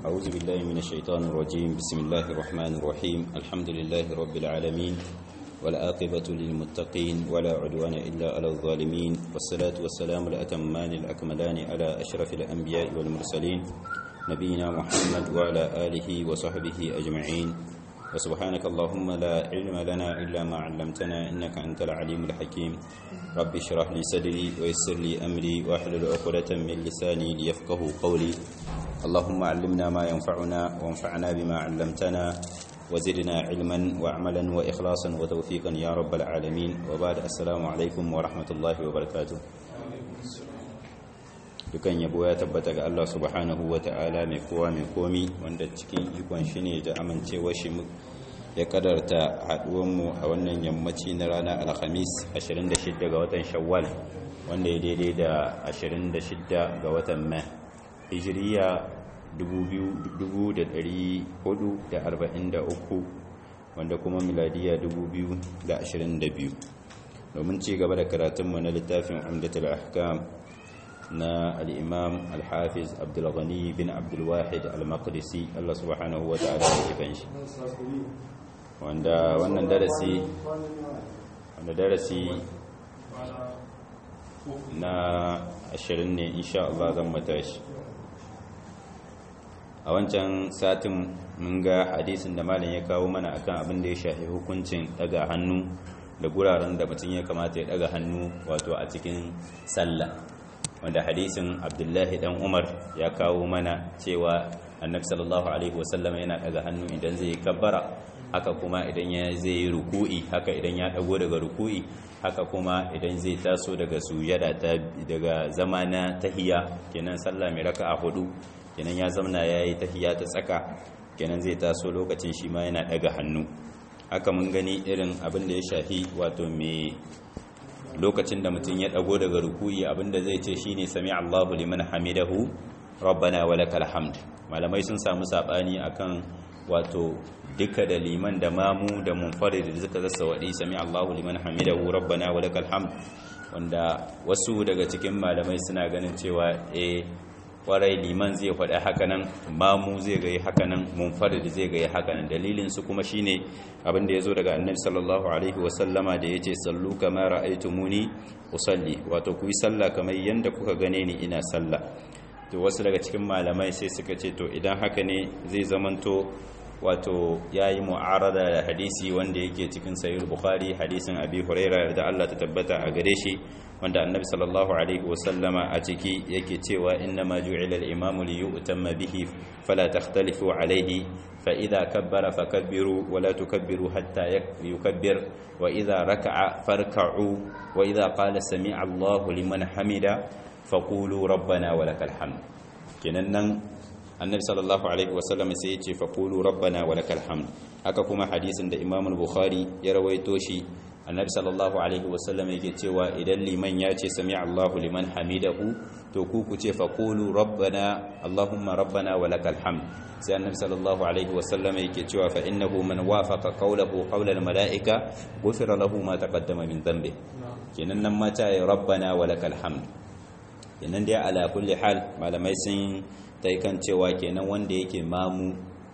أعوذ بالله من الشيطان الرجيم بسم الله الرحمن الرحيم الحمد لله رب العالمين والآقبة للمتقين ولا عدوان إلا على الظالمين والصلاة والسلام الأتمان الأكملان على أشرف الأنبياء والمرسلين نبينا محمد وعلى آله وصحبه أجمعين وسبحانك اللهم لا علم لنا إلا ما علمتنا إنك أنت العليم الحكيم رب اشرح لي صدري ويسر لي أمري واحلل عقدة من لساني ليفقه قولي اللهم علمنا ما ينفعنا وانفعنا بما علمتنا وزدنا علما وعملا وإخلاصا وتوفيقا يا رب العالمين وبعد السلام عليكم ورحمة الله وبركاته dukan yabo ya tabbata ga Allah subhanahu wa ta'ala mai kowa mai komi wanda cikin ikon shi ne da amincewar shi ya kadarta haduwanmu a wannan yammaci na ranar alhamis 26 ga watan shawwal wanda ya daidai da 26 ga watan mai hijiriya 2443 wanda kuma miladiya 2022 domin ci gaba da karatunmu na littafin umdatul ahkam na al'imam al-hafiz abdulghani bin abdulwahid al-maqdisi Allah subhanahu wa ta'ala ya kifan shi wanda wannan darasi wanda darasi na ashirin ne insha Allah zan matashi a wancan satin mun ga hadisin da malam ya kawo mana akan abin da ya shafi hukuncin daga hannu da guraren da mutum ya kamata ya daga hannu wato a cikin sallah wanda hadisin abdullahi dan umar ya kawo mana cewa annabi sallallahu alaihi wasallam yana daga hannu idan zai kabbara haka kuma idan ya zai yi ruku'i haka idan ya dago daga ruku'i haka kuma idan zai taso daga sujada ta daga zama na tahiya kenan sallah mai raka'a hudu kenan ya zamana yayi tahiya ta tsaka kenan zai taso lokacin shi ma yana daga hannu haka mun gani irin abin da ya shafi wato mai lokacin da mutum ya dago daga rukuyi abinda zai ce shine sami Allahu liman hamidahu rabbana walakal hamd malamai sun samu sabani akan wato duka da liman da mamu da munfarid da suka zassa wadi sami Allahu liman hamidahu rabbana walakal hamd wanda wasu daga cikin malamai suna ganin cewa eh kwarai liman zai faɗa hakanan mamu zai ga hakanan munfarid zai ga hakanan dalilin su kuma shine abin da yazo daga annabi sallallahu alaihi wasallama da yace sallu kama ra'aytumuni usalli wato ku yi sallah kamar yanda kuka gane ni ina sallah to wasu daga cikin malamai sai suka ce to idan haka ne zai zamanto wato yayi mu'arada da hadisi wanda yake cikin sahih bukhari hadisin abi huraira da Allah ta tabbata a gare shi wanda annabi sallallahu alaihi wasallama a ciki yake cewa inna ma ju'ila al-imamu li yu'tamma bihi fala takhtalifu alaihi fa idha kabbara fakabbiru wa la tukabbiru hatta yukabbir wa idha raka'a farka'u wa idha qala sami'a Allahu liman hamida faqulu rabbana wa lakal hamd kenan nan annabi sallallahu alaihi wasallam sai ya ce faqulu rabbana wa lakal hamd haka kuma hadisin da imam al-bukhari ya rawaito shi annabi sallallahu alaihi wasallam yake cewa idan liman ya ce sami Allahu liman hamidahu to ku ku ce faqulu rabbana allahumma rabbana wa lakal hamd sai annabi sallallahu alaihi wasallam yake cewa fa innahu man wafaqa qawlahu qawla al-mala'ika ghufira lahu ma taqaddama min dhanbi kenan nan ma ta rabbana wa lakal hamd kenan dai ala kulli hal malamai sun tai kan cewa kenan wanda yake mamu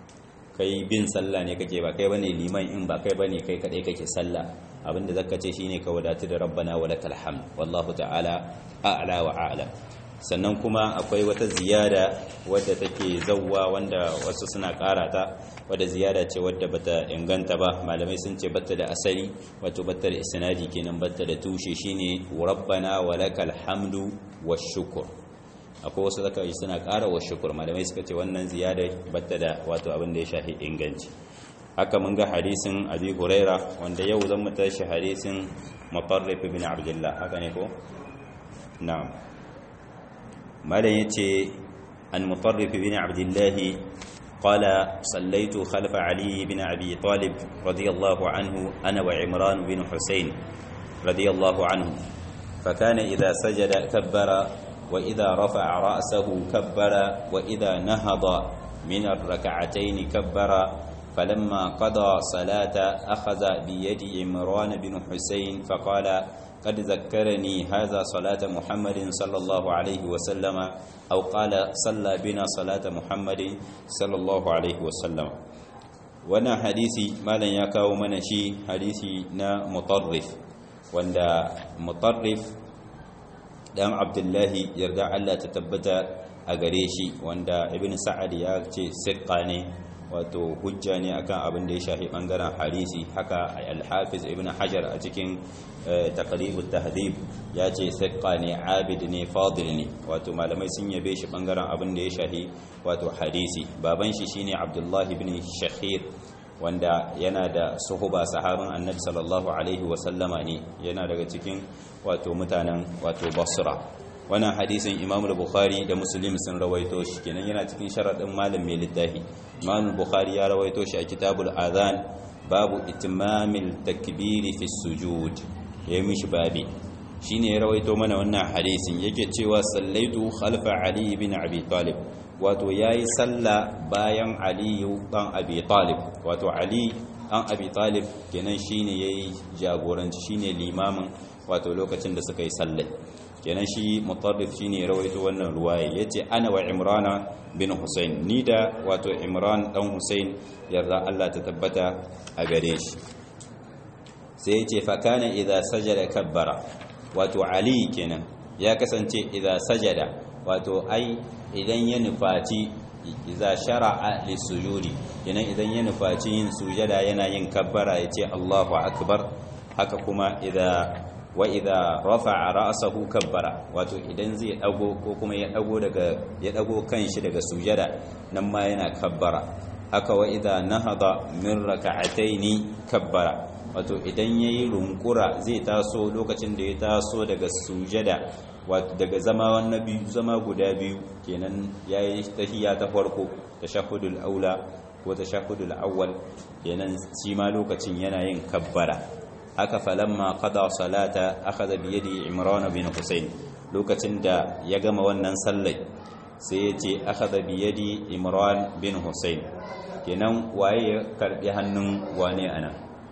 kai bin sallah ne kake ba kai bane liman in ba kai bane kai kadai kake sallah abinda zaka ce shine ka wadatu da rabbana wa lakal hamd wallahu ta'ala a'la wa a'la sannan kuma akwai wata ziyada wadda take zawwa wanda wasu suna karata wadda ziyada ce wadda bata inganta ba malamai sun ce bata da asali wato bata da isnadi kenan bata da tushe shine rabbana wa lakal hamdu washukr akwai wasu zaka yi suna ƙara wa shukur malamai suka ce wannan ziyada bata da wato abin da ya shafi inganci haka mun ga hadisin abi huraira wanda yau zan mu tashi hadisin mutarrif bin abdullah haka ne ko na'am malam yace an mutarrif bin abdullah قال صليت خلف علي بن أبي طالب رضي الله عنه أنا وعمران بن حسين رضي الله عنه فكان إذا سجد كبر وإذا رفع رأسه كبر وإذا نهض من الركعتين كبر فلما قضى صلاة أخذ بيد عمران بن حسين فقال قد ذكرني هذا صلاة محمد صلى الله عليه وسلم أو قال صلى بنا صلاة محمد صلى الله عليه وسلم وانا حديثي ما لن يكاو منشي حديثي نا مطرف وانا مطرف دام عبد الله يرجع الله تتبت أغريشي وانا ابن سعد يأتي سقاني wato hujja ne akan abin da ya shafi bangaren hadisi haka al-hafiz ibn hajar a cikin taqribut tahdhib ya ce thiqa ne abid ne fadil ne wato malamai sun yabe shi bangaren abin da ya shafi wato hadisi baban shi shine abdullahi ibn shakhir wanda yana da suhuba sahabin annabi sallallahu alaihi wa sallama ne yana daga cikin wato mutanen wato basra wannan hadisin imam bukhari da muslim sun rawaito shi kenan yana cikin sharadin malam mai littafi imam bukhari ya rawaito shi a kitabul adhan babu itmamil takbiri fi sujud yayi mishi babi shine ya rawaito mana wannan hadisin yake cewa sallaitu khalfa ali ibn abi talib wato yayi salla bayan ali dan abi talib wato ali dan abi talib kenan shine yayi jagoranci shine limamin wato lokacin da suka yi sallai kenan shi mutarrif shine rawaito wannan ruwaya yace ana wa imrana bin husayn ni da wato imran dan husayn yarda Allah ta tabbata a gare shi sai yace fa kana idza sajada kabbara wato ali kenan ya kasance idza sajada wato ai idan ya nufaci idza shara'a lisujudi kenan idan ya nufaci yin sujada yana yin kabbara yace Allahu akbar haka kuma idza wa idha rafa'a ra'sahu kabbara wato idan zai dago ko kuma ya dago daga ya dago kanshi daga sujada nan ma yana kabbara haka wa idha nahada min raka'ataini kabbara wato idan yayi runkura zai taso lokacin da ya taso daga sujada wato daga zama na biyu zama guda biyu kenan yayi tahiyya ta farko tashahhudul aula ko tashahhudul awwal kenan shi ma lokacin yana yin kabbara haka falamma qada salata akhadha bi yadi imran bin husayn lokacin da ya gama wannan sallai sai ya ce akhadha bi yadi imran bin husayn kenan waye ya karbi hannun wane ana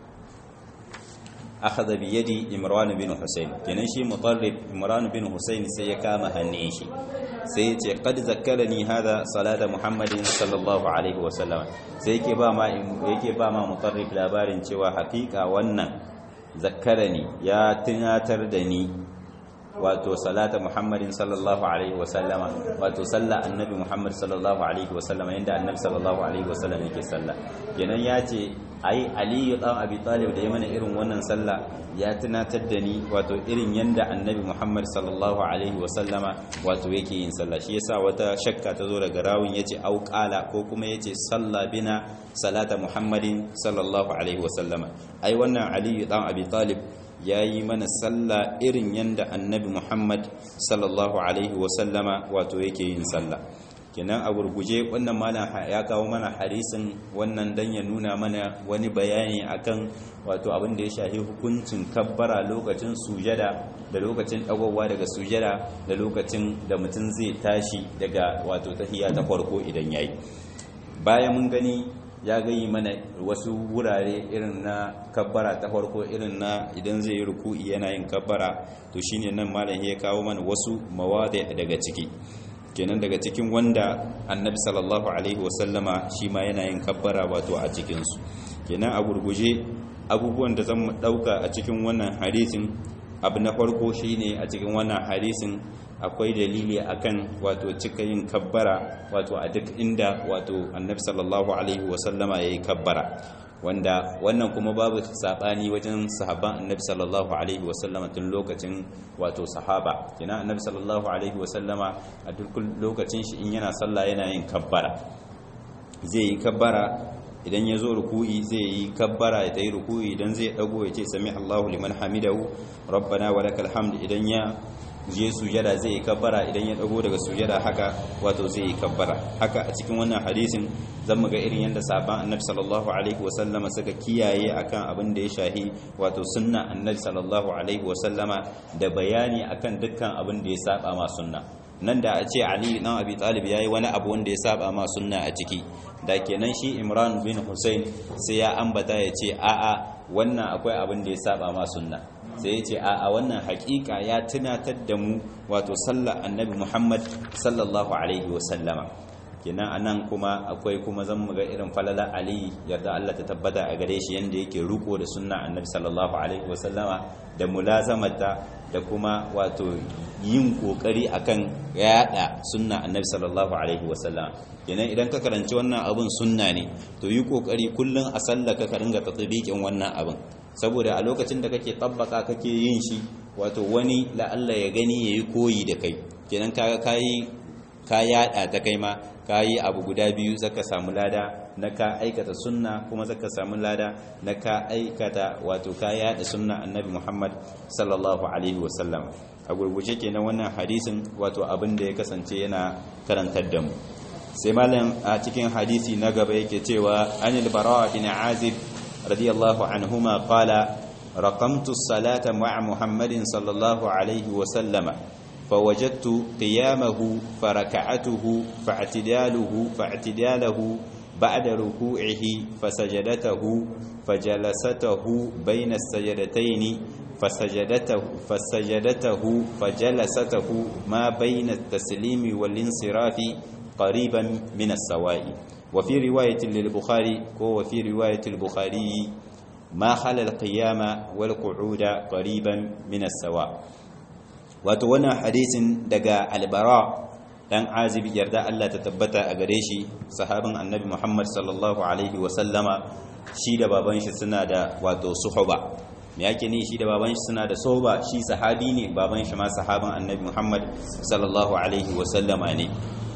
akhadha bi yadi imran bin husayn kenan shi mutarrib imran bin husayn sai ya kama hannun shi sai ya ce qad zakkarani hada salata muhammadin sallallahu alaihi wasallam sai yake ba ma yake ba ma mutarrib labarin cewa hakika wannan zakkarani ya tunatar da ni wato salata muhammadin sallallahu alaihi wasallama wato sallah annabi muhammad sallallahu alaihi wasallama yanda annabi sallallahu alaihi wasallam yake sallah kenan ya ce ai aliyu dan abi talib da ya mana irin wannan sallah ya tunatar da ni wato irin yanda annabi muhammad sallallahu alaihi wasallama wato yake yin sallah shi yasa wata shakka ta zo daga rawun yace au qala ko kuma yace salla bina salata muhammadin sallallahu alaihi wasallama ai wannan aliyu dan abi talib ya yi mana sallah irin yadda annabi muhammad sallallahu alaihi wasallama wato yake yin sallah kenan a gurguje wannan mana ya kawo mana harisin wannan dan ya nuna mana wani bayani akan wato abin da ya shafi hukuncin kabbara lokacin sujada da lokacin dagowa daga sujada da lokacin da mutum zai tashi daga wato tahiya ta farko idan yayi bayan mun gani ya gayi mana wasu wurare irin na kabbara ta farko irin na idan zai yi ruku'i yana yin kabbara to shine nan malam ya kawo mana wasu mawadi daga ciki kenan daga cikin wanda annabi sallallahu alaihi wasallama shi ma yana yin kabbara wato a cikinsu kenan a gurguje abubuwan da zan dauka a cikin wannan hadisin abu na farko shine a cikin wannan hadisin akwai dalili akan wato cika yin kabbara wato a duk inda wato annabi sallallahu alaihi wasallama yayi kabbara wanda wannan kuma babu sabani wajen sahaban annabi sallallahu alaihi wasallama tun lokacin wato sahaba kina annabi sallallahu alaihi wasallama a duk lokacin shi in yana sallah yana yin kabbara zai yi kabbara idan ya zo ruku'i zai yi kabbara ya tayi ruku'i idan zai dago ya ce sami Allahu liman hamidahu rabbana wa lakal hamd idan ya je sujada zai yi kabbara idan ya dago daga sujada haka wato zai yi kabbara haka a cikin wannan hadisin zan muga irin yadda sahaban annabi sallallahu alaihi wasallama suka kiyaye akan abin da ya shahi wato sunna annabi sallallahu alaihi wasallama da bayani akan dukkan abin da ya saba ma sunna nan da a ce ali dan abi talib yayi wani abu wanda ya saba ma sunna a ciki da kenan shi imran bin husain sai ya ambata ya ce a'a wannan akwai abin da ya saba ma sunna sai ya ce a wannan haƙiƙa ya tunatar da mu wato sallar annabi Muhammad sallallahu alaihi wasallama kenan anan kuma akwai kuma zan muga irin falala ali yarda Allah ta tabbata a gare shi yanda yake ruko da sunna annabi sallallahu alaihi wasallama da mulazamata da kuma wato yin kokari akan yada sunna annabi sallallahu alaihi wasallama kenan idan ka karanci wannan abun sunna ne to yi kokari kullun a sallaka ka ringa tatbiqin wannan abun saboda a lokacin da kake tabbaka kake yin shi wato wani la'alla ya gani yayi koyi da kai kenan kaga kai ka yada ta kai ma ka yi abu guda biyu zaka samu lada na ka aikata sunna kuma zaka samu lada na ka aikata wato ka yada sunna annabi Muhammad sallallahu alaihi wasallam a gurguje kenan wannan hadisin wato abin da ya kasance yana karantar da mu sai malam a cikin hadisi na gaba yake cewa anil bara bin azib radiyallahu anhuma qala raqamtu as-salata ma'a muhammadin sallallahu alaihi wasallama فوجدت قيامه فركعته فاعتداله فاعتداله بعد ركوعه فسجدته فجلسته بين السجدتين فسجدته فسجدته فجلسته ما بين التسليم والانصراف قريبا من السواء وفي رواية للبخاري وفي رواية البخاري ما خل القيام والقعود قريبا من السواء wato wannan hadisin daga albara dan azibi yarda Allah ta tabbata a gare shi sahabin annabi Muhammad sallallahu alaihi wa sallama shi da baban shi suna da wato suhba me yake ne shi da baban shi suna da soba shi sahabi ne baban shi ma sahabin annabi Muhammad sallallahu alaihi wa sallama ne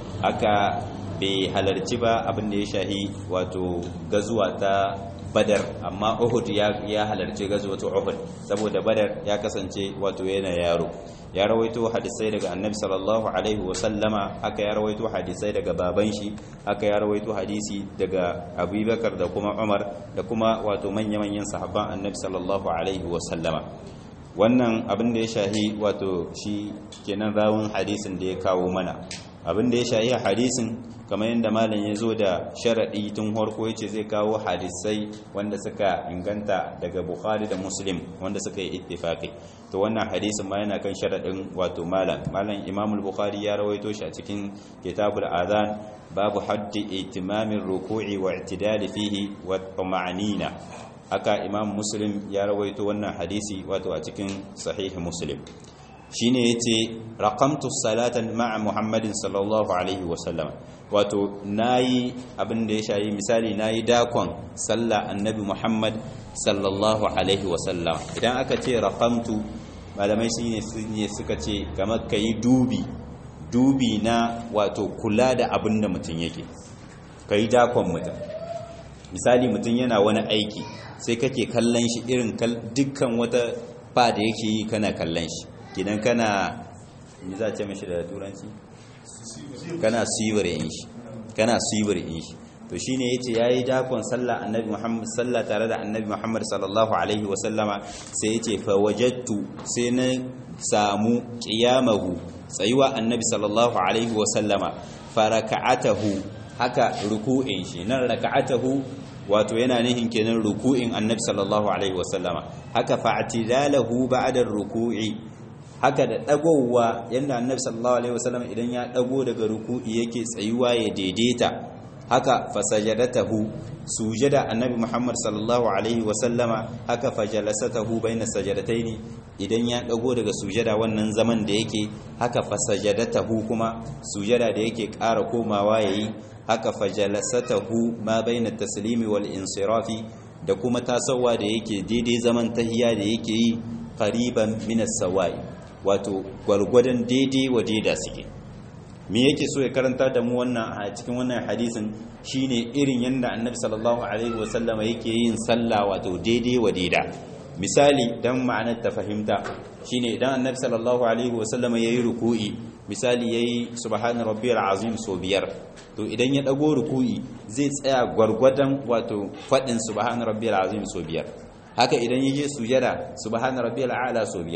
aka bai halarci ba abin da ya shahi wato gazuwa ta badar amma uhud ya halarci gazuwa ta uhud saboda badar ya kasance wato yana yaro ya rawaito hadisai daga annabi sallallahu alaihi wasallama haka ya rawaito hadisai daga baban shi haka ya rawaito hadisi daga abubakar da kuma umar da kuma wato manya-manyan sahabban annabi sallallahu alaihi wasallama wannan abin da ya shahi wato shi kenan rawun hadisin da ya kawo mana abin da ya shahi hadisin kamar yadda malam ya zo da sharaɗi tun harko ya ce zai kawo hadisai wanda suka inganta daga bukhari da muslim wanda suka yi ittifaqi to wannan hadisin ma yana kan sharaɗin wato malam malam imamul bukhari ya rawaito shi a cikin kitabul azan babu haddi itimamin ruku'i wa i'tidali fihi wa tuma'anina haka imam muslim ya rawaito wannan hadisi wato a cikin sahih muslim shine yace raqamtu salatan ma'a muhammadin sallallahu alaihi wasallam wato nayi abin da ya shayi misali nayi dakon sallah annabi muhammad sallallahu alaihi wasallam idan aka ce raqamtu malamai shine ne suka ce kamar kai dubi dubi na wato kula da abin da mutum yake kai dakon mutum misali mutum yana wani aiki sai kake kallon shi irin dukkan wata fa da yake yi kana kallon shi gidan kana ni za ce mashi da turanci kana sibirin shi kana sibirin shi to shine yace yayi dakon sallah annabi Muhammad sallah tare da annabi Muhammad sallallahu alaihi wa sallama sai yace fa wajadtu sai na samu qiyamahu tsayuwa annabi sallallahu alaihi wa sallama faraka'atahu haka ruku'in shi nan raka'atahu wato yana nihin kenan ruku'in annabi sallallahu alaihi wa sallama haka fa'tidalahu ba'da ruku'i haka da dagowa yanda annabi sallallahu alaihi wasallam idan ya dago daga ruku'i yake tsayuwa ya daidaita haka fasajadatahu sujada annabi muhammad sallallahu alaihi wasallama haka fajalasatahu baina sajadataini idan ya dago daga sujada wannan zaman da yake haka fasajadatahu kuma sujada da yake ƙara komawa yayi haka fajalasatahu ma baina taslimi wal insirafi da kuma tasawa da yake daidai zaman tahiya da yake yi qariban min as-sawa'i wato gwargwadon daidai wa daida suke me yake so ya karanta da mu wannan a cikin wannan hadisin shine irin yanda annabi sallallahu alaihi wasallama yake yin sallah wato daidai wa daida misali dan ma'anar ta fahimta shine idan annabi sallallahu alaihi wasallama yayi ruku'i misali yayi subhana rabbiyal azim so biyar to idan ya dago ruku'i zai tsaya gwargwadon wato fadin subhana rabbiyal azim so biyar haka idan yaje sujada subhana rabbiyal a'la so biyar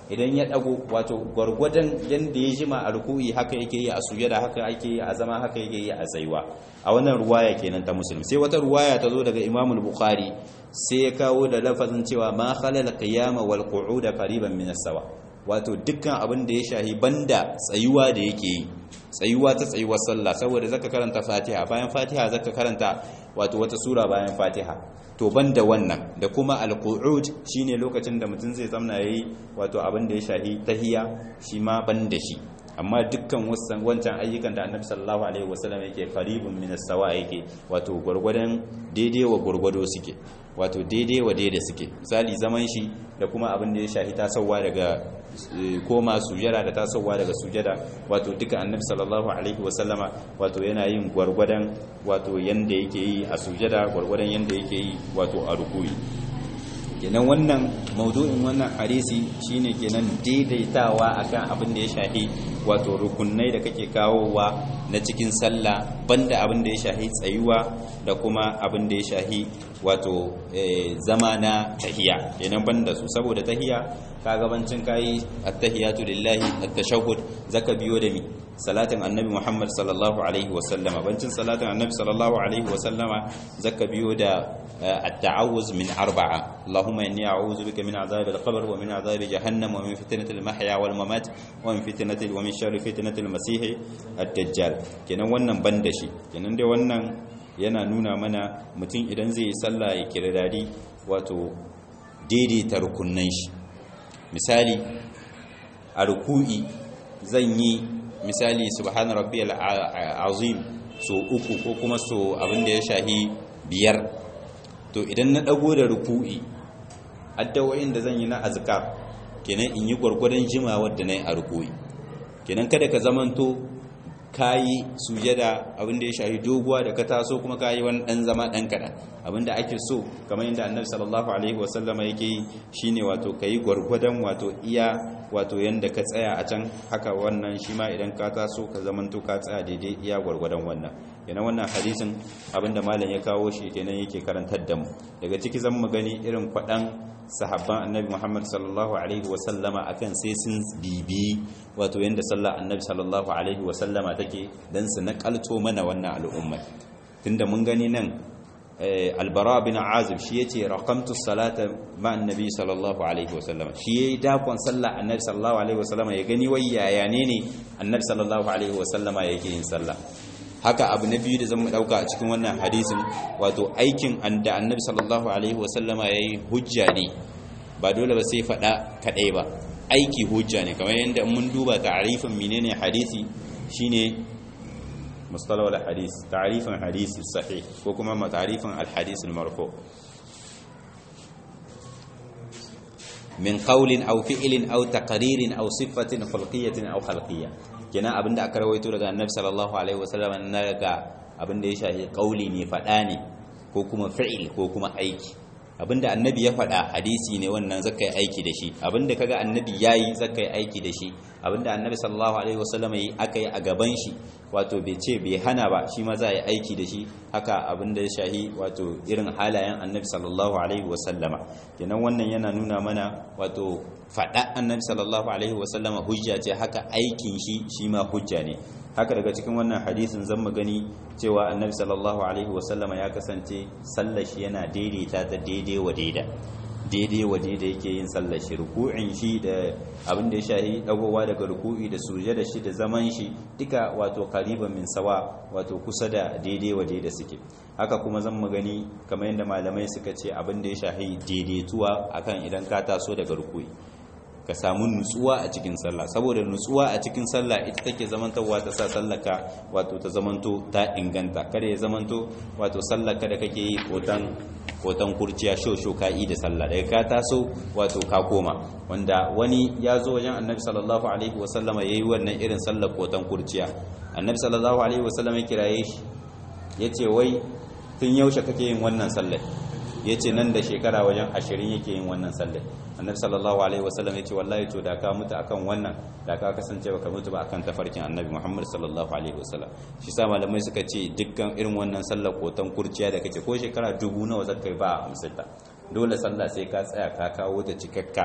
idan ya dago wato gwargwadon yanda ya jima a ruku'i haka yake yi a sujada haka yake yi a zama haka yake yi a tsayuwa a wannan ruwaya kenan ta muslim sai wata ruwaya ta zo daga imam al-bukhari sai ya kawo da lafazin cewa ma khalal qiyama wal qu'uda qariban min as-sawa wato dukkan abin da ya shahi banda tsayuwa da yake yi tsayuwa ta tsayuwar sallah saboda zaka karanta fatiha bayan fatiha zaka karanta wato wata sura bayan fatiha to banda wannan da kuma alqu'ud shine lokacin da mutum zai zamna yayi wato abin da ya shahi tahiya shi ma banda shi amma dukkan wancan ayyukan da annabi sallallahu alaihi wasallam yake qaribun min as-sawa yake wato gurgurdan daidai wa gurgudo suke wato daidai wa daidai suke misali zaman shi da kuma abin da ya shahi tasowa daga koma sujada da tasowa daga sujada wato duka annabi sallallahu alaihi wasallama wato yana yin gwargwadon wato yanda yake yi a sujada gwargwadon yanda yake yi wato a rukuyi kenan wannan maudu'in wannan hadisi shine kenan daidaitawa akan abin da ya shahi wato rukunai da kake kawowa na cikin sallah banda abin da ya shahi tsayuwa da kuma abin da ya shahi wato zama na tahiya kenan banda su saboda tahiya ka gabancin kayi at-tahiyatu lillahi at-tashahhud zaka biyo da mi salatin annabi Muhammad sallallahu alaihi wa sallama bancin salatin annabi sallallahu alaihi wa sallama zaka biyo da at-ta'awuz min arba'a Allahumma inni a'udhu bika min adhabi al-qabr wa min adhabi jahannam wa min fitnati al-mahya wal mamat wa min fitnati wa min sharri fitnati al-masih ad-dajjal kenan wannan banda shi kenan dai wannan yana nuna mana mutum idan zai yi sallah ya kirdadi wato daidaita rukunnan shi misali a ruku'i zan yi misali subhana rabbiyal azim so uku ko kuma so abin da ya shahi biyar to idan na dago da ruku'i addawoyin da zan yi na azkar kenan in yi gwargwadon jimawar da nayi a ruku'i kenan kada ka zamanto kayi sujada abinda ya shahi doguwa da ka taso kuma kayi wani dan zama dan kadan abinda ake so kamar yadda annabi sallallahu alaihi wasallama yake yi shine wato kayi gwargwadon wato iya wato yanda ka tsaya a can haka wannan shi ma idan ka taso ka zamanto ka tsaya daidai iya gwargwadon wannan yana wannan hadisin abinda malam ya kawo shi kenan yake karantar da mu daga ciki zan mu gani irin kwadan sahabban annabi Muhammad sallallahu alaihi wasallama akan sai sun bibi wato yanda sallar annabi sallallahu alaihi wasallama take dan su nakalto mana wannan al'umma tunda mun gani nan albara bin azib shi yace raqamtu salata ma annabi sallallahu alaihi wasallama shi yayi dakon sallar annabi sallallahu alaihi wasallama ya gani wai yaya ne ne annabi sallallahu alaihi wasallama yake yin sallah haka abu na biyu da zan mu dauka a cikin wannan hadisin wato aikin da annabi sallallahu alaihi wasallama yayi hujja ne ba dole ba sai fada kadai ba aiki hujja ne kamar yadda mun duba ta'rifin menene hadisi shine mustalah al hadis ta'rifin hadisi sahih ko kuma ta'rifin al hadis al marfu min qawlin aw fi'lin aw taqririn aw sifatin khulqiyatin aw khalqiyyah kenan abinda aka rawaito daga annabi sallallahu alaihi wasallam na daga abinda ya shafi kauli ne fada ne ko kuma fi'il ko kuma aiki abinda annabi ya fada hadisi ne wannan zaka yi aiki da shi abinda kaga annabi yayi zaka yi aiki da shi abinda annabi sallallahu alaihi wasallam yi aka yi a gaban shi wato bai ce bai hana ba shi ma za yi aiki da shi haka abinda ya shahi wato irin halayen annabi sallallahu alaihi wasallama kenan wannan yana nuna mana wato faɗa annabi sallallahu alaihi wasallama hujja ce haka aikin shi shi ma hujja ne haka daga cikin wannan hadisin zan mu gani cewa annabi sallallahu alaihi wasallama ya kasance sallar shi yana daidaita ta daidai wa daida daidai wa daida yake yin sallar shi ruku'in shi da abin da ya shahi dagowa daga ruku'i da sujada shi da zaman shi duka wato qariban min sawa wato kusa da daidai wa daida suke haka kuma zan mu gani kamar yadda malamai suka ce abin da ya shahi daidaituwa akan idan ka taso daga ruku'i ka samu nutsuwa a cikin sallah saboda nutsuwa a cikin sallah ita take zamantowa ta sa sallaka wato ta zamanto ta inganta kada ya zamanto wato sallaka da kake yi kotan kotan kurciya shosho ka yi da sallah daga ka taso wato ka koma wanda wani ya zo wajen annabi sallallahu alaihi wasallama yayi wannan irin sallar kotan kurciya annabi sallallahu alaihi wasallama ya kiraye shi yace wai tun yaushe kake yin wannan sallar yace nan da shekara wajen ashirin yake yin wannan sallar annabi sallallahu alaihi wasallam yace wallahi to da ka mutu akan wannan da ka kasance baka mutu ba akan tafarkin annabi Muhammad sallallahu alaihi wasallam shi sa malamai suka ce dukkan irin wannan sallar kotan kurciya da kake ko shekara dubu nawa zakai ba a amsata dole sallah sai ka tsaya ka kawo ta cikakka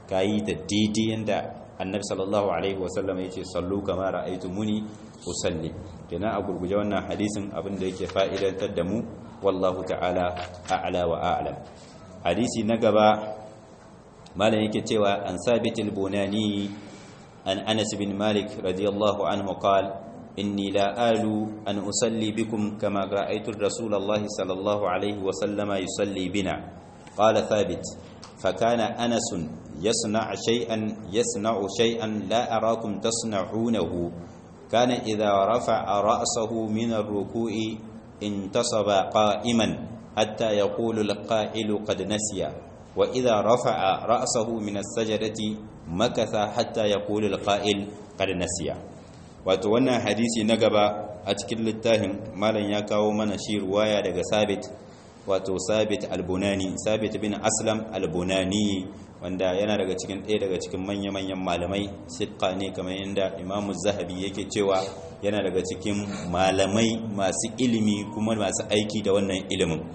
kayi ta daidai yanda annabi sallallahu alaihi wasallam yace sallu kama ra'aytumuni usalli kenan a gurguje wannan hadisin abin da yake fa'idantar da mu wallahu ta'ala a'la wa a'lam hadisi na gaba malam yake cewa an sabitul bunani an anas bin malik radiyallahu anhu qala inni la alu an usalli bikum kama ra'aytu rasulullahi sallallahu alaihi wa sallama yusalli bina qala thabit فكان أنس يصنع شيئا يصنع شيئا لا أراكم تصنعونه كان إذا رفع رأسه من الركوع انتصب قائما حتى يقول القائل قد نسي وإذا رفع رأسه من السجدة مكث حتى يقول القائل قد نسي wato wannan hadisi na gaba a cikin littafin malam ya kawo mana shi ruwaya daga sabit wato sabit albunani sabit bin aslam albunani wanda yana daga cikin ɗaya daga cikin manya-manyan malamai sitka ne kamar yadda imamu zahabi yake cewa yana daga cikin malamai masu ilimi kuma masu aiki da wannan ilimin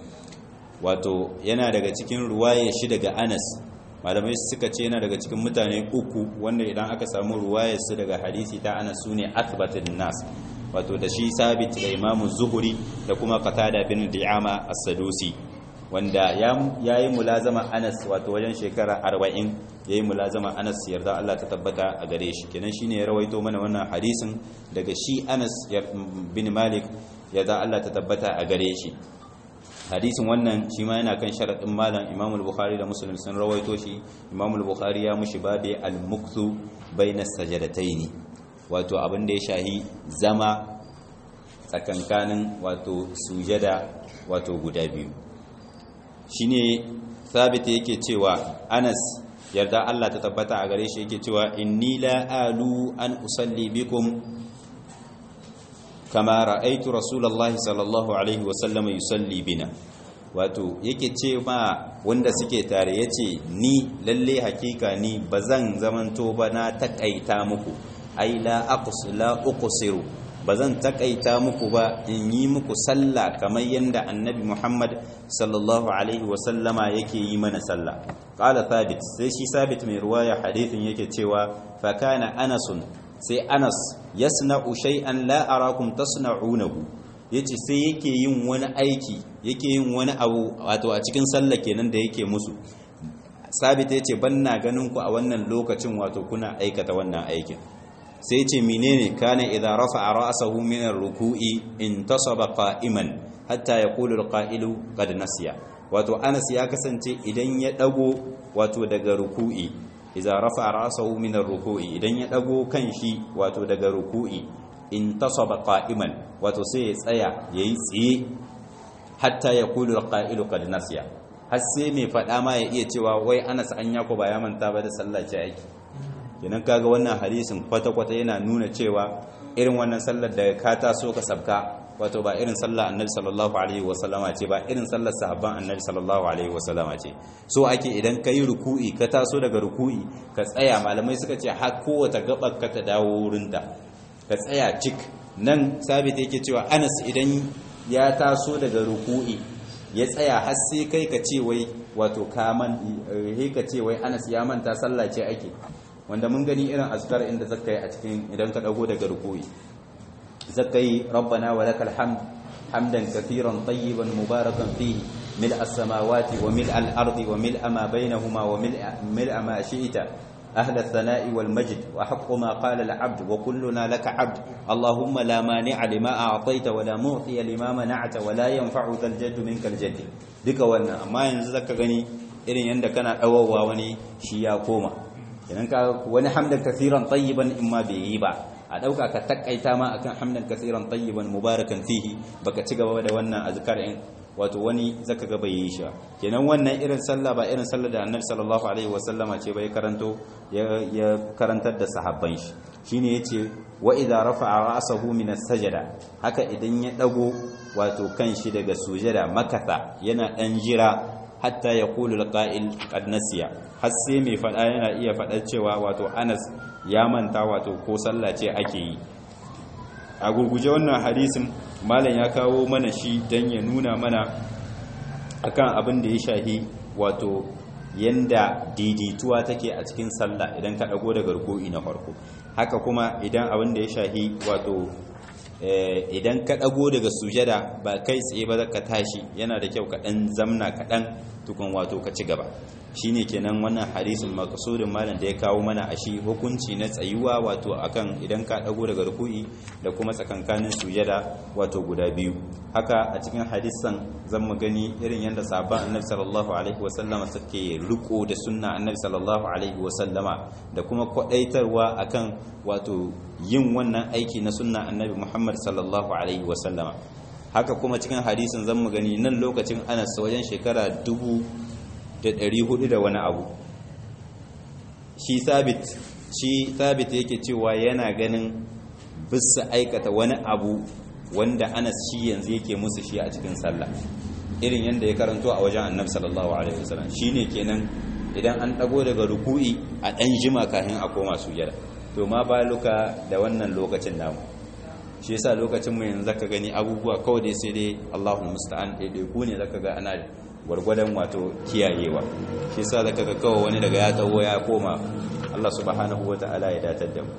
wato yana daga cikin ruwaye shi daga anas malamai suka ce yana daga cikin mutane uku wanda idan aka samu ruwayar su daga hadisi ta anas su ne akbatun nas wato da shi sabit da imamu zuhuri da kuma qatada bin di'ama as-sadusi wanda ya yi mulazama anas wato wajen shekara 40 ya yi mulazama anas yarda Allah ta tabbata a gare shi kenan shine ya rawaito mana wannan hadisin daga shi anas bin malik yarda Allah ta tabbata a gare shi hadisin wannan shi ma yana kan sharaɗin malam imam al-bukhari da muslim sun rawaito shi imam al-bukhari ya mushi babe al-mukthu bayna sajadataini wato abin da ya shahi zama tsakankanin wato sujada wato guda biyu shine sabit yake cewa Anas yarda Allah ta tabbata a gare shi yake cewa inni la alu an usalli bikum kama ra'aitu rasulullahi sallallahu alaihi wasallam yusalli bina wato yake ce ma wanda suke tare yace ni lalle hakika ni bazan zamanto ba na takaita muku ai la aqs la uqsiru bazan takaita muku ba in yi muku sallah kamar yanda annabi Muhammad sallallahu alaihi wasallama yake yi mana sallah qala thabit sai shi sabit mai ruwaya hadithin yake cewa fa kana anasun sai anas yasna'u shay'an la arakum tasna'unahu yace sai yake yin wani aiki yake yin wani abu wato a cikin sallah kenan da yake musu sabit yace banna ganin ku a wannan lokacin wato kuna aikata wannan aikin sai ce menene kana idza rafa'a ra'sahu min ar-ruku'i intasaba qa'iman hatta yaqulu al-qa'ilu qad nasiya wato Anas ya kasance idan ya dago wato daga ruku'i idza rafa'a ra'sahu min ar-ruku'i idan ya dago kanshi wato daga ruku'i intasaba qa'iman wato sai ya tsaya yayi tsiye hatta yaqulu al-qa'ilu qad nasiya har sai mai fada ma ya iya cewa wai Anas an yako ba ya manta ba da sallah ce aiki kenan kaga wannan hadisin kwata-kwata yana nuna cewa irin wannan sallar da ka taso ka sabka wato ba irin sallar annabi sallallahu alaihi wasallama ce ba irin sallar sahabban annabi sallallahu alaihi wasallama ce so ake idan ka yi ruku'i ka taso daga ruku'i ka tsaya malamai suka ce har kowace gabar ka ta dawo wurinta ka tsaya cik nan sabit yake cewa anas idan ya taso daga ruku'i ya tsaya har sai kai ka ce wai wato ka man ka ce wai anas ya manta sallah ce ake wanda mun gani irin azkar inda zaka yi a cikin idan ka dago daga rukuyi zaka yi rabbana wa lakal hamd hamdan kathiran tayyiban mubarakan fihi mil as-samawati wa mil al-ardi wa mil ma bainahuma wa mil ma shi'ta أهل الثناء والمجد وحق ما قال العبد وكلنا لك عبد اللهم لا مانع لما أعطيت ولا معطي لما منعت ولا ينفع ذا الجد منك الجد duka wannan amma yanzu zaka gani irin yanda kana dawowa wani shi ya koma idan ka wani hamdan kasiran tayyiban in ma bai yi ba a dauka ka takaita ma akan hamdan kasiran tayyiban mubarakan fihi baka ci gaba da wannan azkar in wato wani zaka ga bai yi shi kenan wannan irin sallah ba irin sallah da annabi sallallahu alaihi wasallama ce bai karanto ya karantar da sahabban shi shine yace wa idza rafa'a ra'sahu min as-sajda haka idan ya dago wato kan shi daga sujada makatha yana dan jira hatta ya kulu alqa'il qad nasiya har sai mai fada yana iya fadar cewa wato Anas ya manta wato ko sallah ce ake yi a gurguje wannan hadisin malam ya kawo mana shi dan ya nuna mana akan abin da ya shahi wato yanda daidaituwa take a cikin sallah idan ka dago daga ruku'i na farko haka kuma idan abin da ya shahi wato idan ka dago daga sujada ba kai tsaye ba ka tashi yana da kyau ka dan zamna kaɗan tukun wato ka ci gaba shine kenan wannan hadisin makasudin malam da ya kawo mana a shi hukunci na tsayuwa wato akan idan ka dago daga ruku'i da kuma tsakankanin sujada wato guda biyu haka a cikin hadisan zan mu gani irin yadda sahabban annabi sallallahu alaihi wasallama suke riko da sunna annabi sallallahu alaihi wasallama da kuma kwadaitarwa akan wato yin wannan aiki na sunna annabi muhammad sallallahu alaihi wasallama haka kuma cikin hadisin zan mu gani nan lokacin anas wajen shekara dubu da ɗari hudu da wani abu shi sabit shi sabit yake cewa yana ganin bisa aikata wani abu wanda anas shi yanzu yake musu shi a cikin sallah irin yadda ya karanto a wajen annabi sallallahu alaihi wasallam shine kenan idan an dago daga ruku'i a dan jima kafin a koma sujada to ma baluka da wannan lokacin namu shi yasa lokacin mu yanzu zaka gani abubuwa kawai dai sai dai Allahu musta'an dai ku ne zaka ga ana gwargwadon wato kiyayewa shi yasa zaka ga kawai wani daga ya tawo ya koma Allah subhanahu wataala ya datar da mu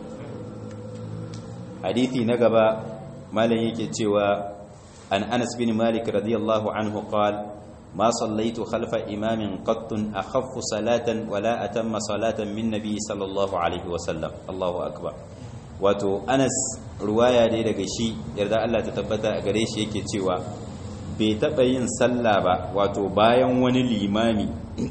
hadisi na gaba malam yake cewa an Anas bin Malik radiyallahu anhu qala ما صليت خلف إمام قط أخف صلاة ولا أتم صلاة من نبي صلى الله عليه وسلم الله أكبر wato anas ruwaya dai daga shi yarda Allah ta tabbata a gare shi yake cewa bai taɓa yin sallah ba wato bayan wani limami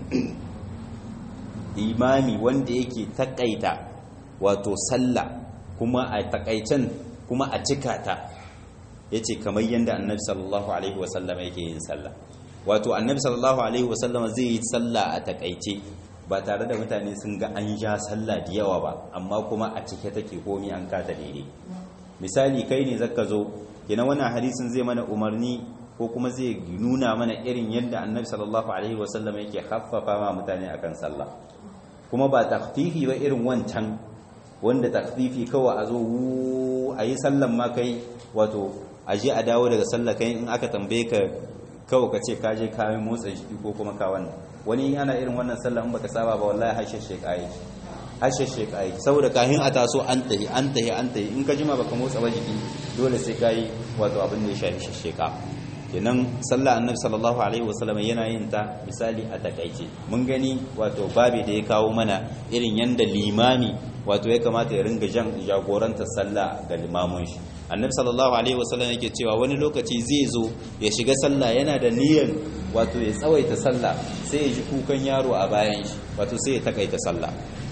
limami wanda yake takaita wato sallah kuma a takaicen kuma a cika ta yace kamar yadda annabi sallallahu alaihi wasallam yake yin sallah wato annabi sallallahu alaihi wasallam zai yi sallah a takaice ba tare da mutane sun ga an ja sallah da yawa ba amma kuma a cike take komi an kata daidai misali kai ne zaka zo kina wannan hadisin zai mana umarni ko kuma zai nuna mana irin yadda annabi sallallahu alaihi wasallam yake haffafa ma mutane akan sallah kuma ba takfifi ba irin wancan wanda takfifi kawai a zo a yi sallan ma kai wato a je a dawo daga sallah kai in aka tambaye ka kawai ka ce ka je ka yi motsa jiki ko kuma ka wannan wani ana irin wannan sallah in baka saba ba wallahi hashe shekai hashe shekai saboda kahin a taso an tahi an tahi an tahi in ka jima baka motsa ba jiki dole sai kai wato abin da ya shafi sheka kenan sallah annabi sallallahu alaihi wasallam yana yin ta misali a takaice mun gani wato babi da ya kawo mana irin yanda limami wato ya kamata ya ringa jan jagoranta sallah ga limamun shi annabi sallallahu alaihi wasallam yake cewa wani lokaci zai zo ya shiga sallah yana da niyyar wato ya tsawaita sallah sai ya ji kukan yaro a bayan shi wato sai ya takaita sallah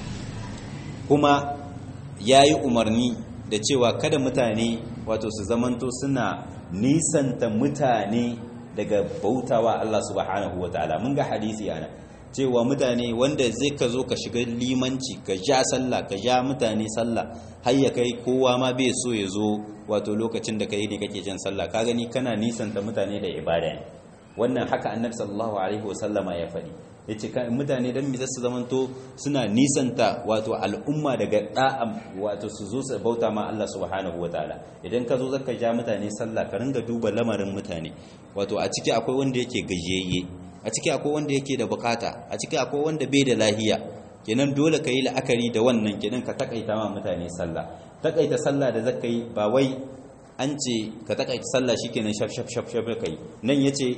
kuma yayi umarni da cewa kada mutane wato su zamanto suna nisanta mutane daga bautawa Allah subhanahu wataala mun ga hadisi ana cewa mutane wanda zai ka zo ka shiga limanci ka ja sallah ka ja mutane sallah har ya kai kowa ma bai so ya zo wato lokacin da kai ne kake jan sallah ka gani kana nisanta mutane da ibada ne wannan haka annabi sallallahu alaihi wasallama ya faɗi yace kan mutane dan mi zasu zamanto suna nisanta wato al'umma daga da'a wato su zo su bauta ma Allah subhanahu wataala idan ka zo zaka ja mutane sallah ka ringa duba lamarin mutane wato a ciki akwai wanda yake gajiyayye a ciki akwai wanda yake da bukata a ciki akwai wanda bai da lahiya kenan dole ka yi la'akari da wannan kenan ka takaita ma mutane sallah takaita sallah da zaka yi ba wai an ce ka takaita sallah shikenan shaf shaf shaf shaf kai nan yace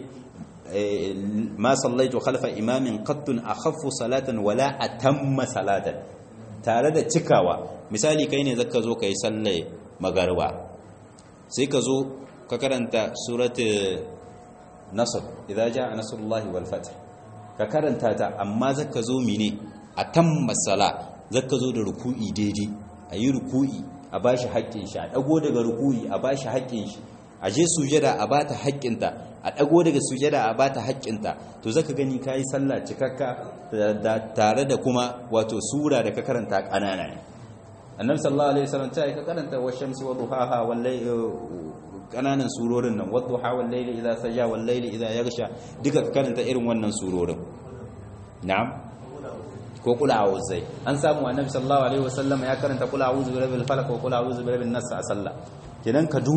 ma sallaitu khalfa imamin qattun akhaffu salatan wala atamma salatan tare da cikawa misali kai ne zaka zo kai sallah magarba sai ka zo ka karanta suratul nasr idza jaa nasrullahi wal fath ka karanta ta amma zaka zo mine a tamma sala zaka zo da ruku'i daidai ayi ruku'i a bashi haƙƙin shi a dago daga ruku'i a bashi haƙƙin shi a je sujada a bata haƙƙinta a dago daga sujada a bata haƙƙinta to zaka gani kai sallah cikakka tare da kuma wato sura da ka karanta ƙanana ne annabi sallallahu alaihi wasallam ta ka karanta wa shamsi wa duhaha wal kananan surorin nan wadda hawan laili idan saja wal laili idan yagsha duka ka karanta irin wannan surorin na'am ko kula a'udhu an samu annabi sallallahu alaihi wasallam ya karanta kula a'udhu bi rabbil falaq wa kula a'udhu bi rabbin nas a sallah kenan ka duba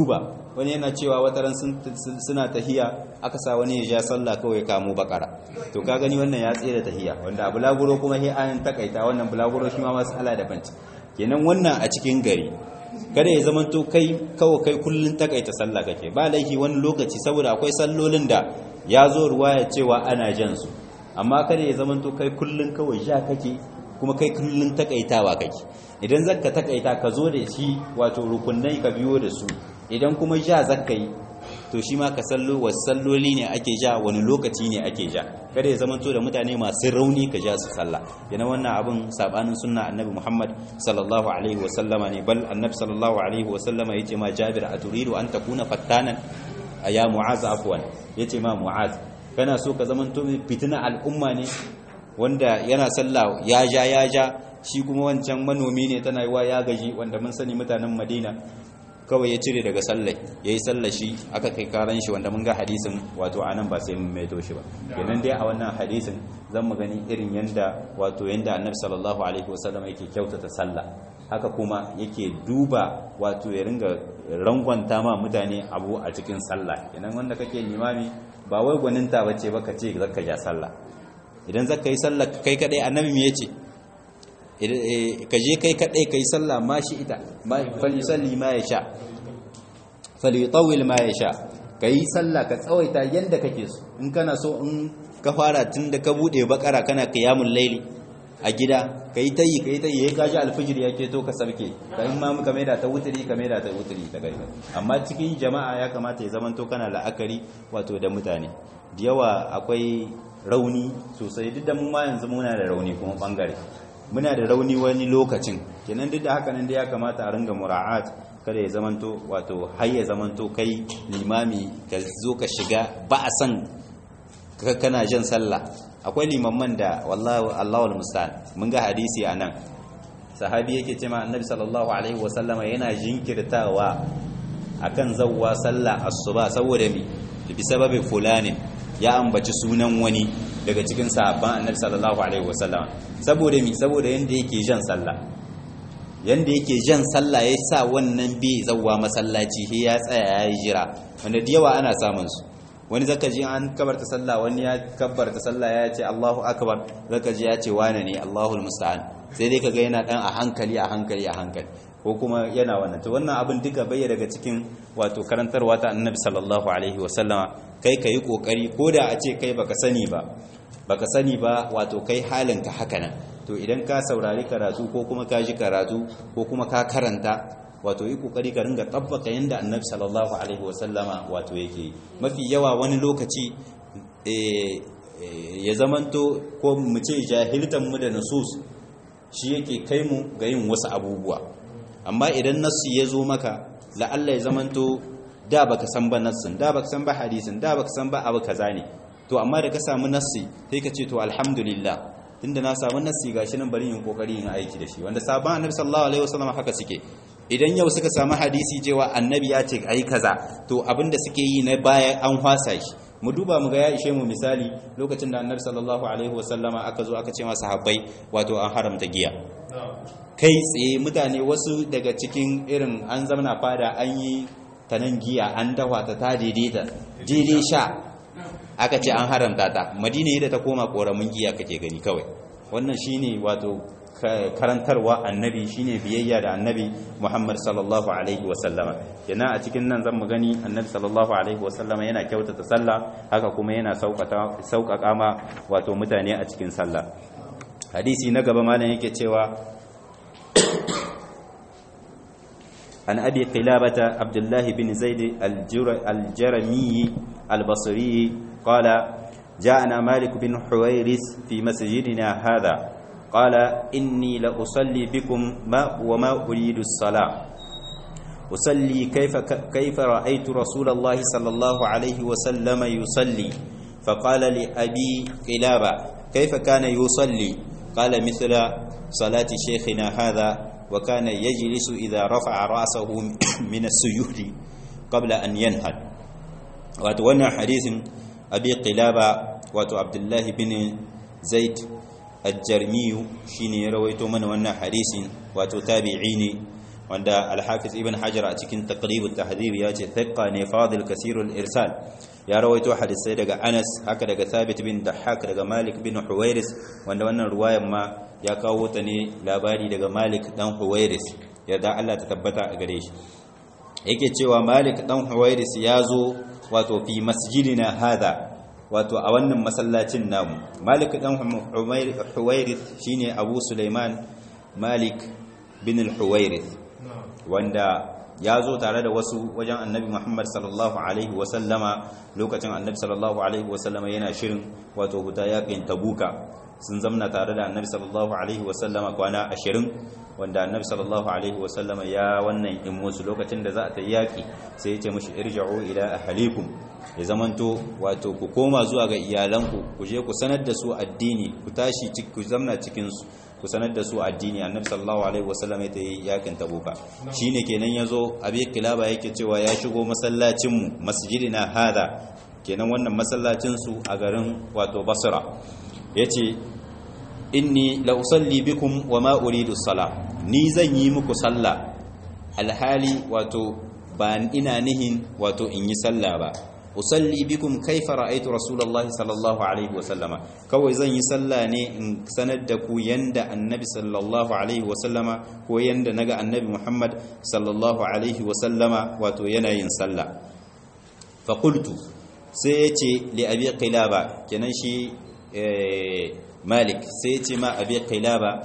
wani yana cewa wataran suna tahiya aka sa wani ya ja sallah kawai ya kamo bakara to ka gani wannan ya tsere tahiya wanda a bulaguro kuma he an takaita wannan bulaguro shi ma mas'ala da banci kenan wannan a cikin gari kada ya zamanto kai kawai kai kullun takaita sallah kake ba laifi wani lokaci saboda akwai sallolin da ya zo ruwaya cewa ana jan su amma kada ya zamanto kai kullun kawai ja kake kuma kai kullun takaitawa kake idan zaka takaita ka zo da shi wato rukunai ka biyo da su idan kuma ja zaka yi to shi ma ka sallo wasu salloli ne ake ja wani lokaci ne ake ja kada ya zamanto da mutane masu rauni ka ja su sallah yana wannan abin sabanin sunna annabi Muhammad sallallahu alaihi wasallama ne bal annabi sallallahu alaihi wasallama yace ma Jabir aturidu an takuna fattanan aya mu'az afwan yace ma mu'az kana so ka zamanto fitina al'umma ne wanda yana sallah ya ja ya ja shi kuma wancan manomi ne tana yiwa ya gaji wanda mun sani mutanen Madina kawai ya cire daga sallai ya yi sallar shi aka kai karan shi wanda mun ga hadisin wato anan ba sai mun maito shi ba kenan dai a wannan hadisin zan mu gani irin yanda wato yanda annabi sallallahu alaihi wasallam yake kyautata sallah haka kuma yake duba wato ya ringa rangwanta ma mutane abu a cikin sallah kenan wanda kake limami ba wai gwaninta bace ba ka ce zaka ja sallah idan zaka yi sallah kai kadai annabi me yace ka je kai kadai kai sallah ma shi ita falisalli ma ya sha falitawil ma ya sha ka yi sallah ka tsawaita yadda kake so in kana so in ka fara tun da ka bude bakara kana kiyamun laili a gida ka yi ta yi ka yi ta yi ya kaji alfijir ya keto ka sabke ka yi mamu ka maida ta wuturi ka maida ta wuturi ta gari amma cikin jama'a ya kamata ya zamanto kana la'akari wato da mutane da yawa akwai rauni sosai duk da mu ma yanzu muna da rauni kuma bangare muna da rauni wani lokacin kenan duk da haka nan da ya kamata a ringa mura'at kada ya zamanto wato har ya zamanto kai limami ka zo ka shiga ba a san kana jan sallah akwai limamman da wallahi Allahu almusta'an mun ga hadisi anan sahabi yake cewa annabi sallallahu alaihi wasallama yana jinkirtawa akan zawwa sallah asuba saboda mi bi sababi fulanin ya ambaci sunan wani daga cikin sahabban annabi sallallahu alaihi wasallam saboda mi saboda yanda yake jan sallah yanda yake jan sallah ya sa wannan bi zawwa masallaci he ya tsaya ya yi jira wanda da yawa ana samun su wani zaka ji an kabarta sallah wani ya kabarta sallah ya ce Allahu akbar zaka ji ya ce wane ne Allahul musta'an sai dai kaga yana dan a hankali a hankali a hankali ko kuma yana wannan to wannan abin duka bai daga cikin wato karantarwa ta annabi sallallahu alaihi wasallama kai ka yi ƙoƙari ko da a ce kai baka sani ba baka sani ba wato kai halinka haka nan to idan ka saurari karatu ko kuma ka ji karatu ko kuma ka karanta wato yi ƙoƙari ka ringa tabbaka yadda annabi sallallahu alaihi wasallama wato yake mafi yawa wani lokaci ya zamanto ko mu ce jahiltan mu da nasus shi yake kai mu ga yin wasu abubuwa amma idan nasu ya zo maka la'alla ya zamanto da baka san ba nassin da baka san ba hadisin da baka san ba abu kaza ne to amma da ka samu nassi sai ka ce to alhamdulillah tunda na samu nassi gashi nan bari yin kokari yin aiki da shi wanda sabon annabi sallallahu alaihi wasallam haka suke idan yau suka samu hadisi cewa annabi ya ce ayi kaza to abinda suke yi na baya an hwasa shi mu duba mu ga ya ishe mu misali lokacin da annabi sallallahu alaihi wasallama aka zo aka ce masa sahabbai wato an haramta giya kai tsaye mutane wasu daga cikin irin an zamana fada an yi ta nan giya an dawa ta ta daidaita daidai sha aka ce an haramta ta madina yadda ta koma koramin giya kake gani kawai wannan shine wato karantarwa annabi shine biyayya da annabi Muhammad sallallahu alaihi wasallama yana a cikin nan zan mu gani annabi sallallahu alaihi wasallama yana kyautata sallah haka kuma yana sauƙaƙa ma wato mutane a cikin sallah hadisi na gaba malam yake cewa عن أبي قلابة عبد الله بن زيد الجرمي البصري قال جاءنا مالك بن حويرس في مسجدنا هذا قال إني لأصلي بكم ما وما أريد الصلاة أصلي كيف كيف رأيت رسول الله صلى الله عليه وسلم يصلي فقال لأبي قلابة كيف كان يصلي قال مثل صلاة شيخنا هذا وكان يجلس إذا رفع رأسه من السجود قبل أن ينهد وأتوانا حديث أبي قلابة وأتو عبد الله بن زيد الجرمي شيني رويت من وانا حديث وأتو تابعيني wanda al-hafiz ibn hajar a cikin taqrib at-tahdhib ya ce thiqa ne fadil kasirul irsal ya rawaito hadisai daga Anas haka daga Thabit bin Dahhak daga Malik bin Huwairis wanda wannan ruwayan ma ya kawo ta ne labari daga Malik dan Huwairis yadda Allah ta tabbata a gare shi yake cewa Malik dan Huwairis ya zo wato fi masjidina hada wato a wannan masallacin namu Malik dan Huwairis shine Abu Sulaiman Malik bin al-Huwairis wanda ya zo tare da wasu wajen annabi Muhammad sallallahu alaihi wasallama lokacin annabi sallallahu alaihi wasallama yana shirin wato huta yakin tabuka sun zamna tare da annabi sallallahu alaihi wasallama kwana ashirin wanda annabi sallallahu alaihi wasallama ya wannan in musu lokacin da za a ta yaki sai ya ce mushi irja'u ila ahlikum ya zamanto wato ku koma zuwa ga iyalanku ku je ku sanar da su addini ku tashi ku zamna cikin su ku sanar da su addini annabi sallallahu alaihi wasallam ya yi yakin tabuka shine kenan yazo abi kilaba yake cewa ya shigo masallacin mu masjidina hada kenan wannan masallacin su a garin wato basra yace inni la usalli bikum wa ma uridu sala ni zan yi muku sallah alhali wato ba ina nihin wato in yi sallah ba usalli bikum kaifa ra'aytu rasulullahi sallallahu alaihi wasallama kawai zan yi sallah ne in sanar da ku yanda annabi sallallahu alaihi wasallama ko yanda naga annabi muhammad sallallahu alaihi wasallama wato yana yin sallah fa qultu sai yace li abi qilaba kenan shi malik sai yace ma abi qilaba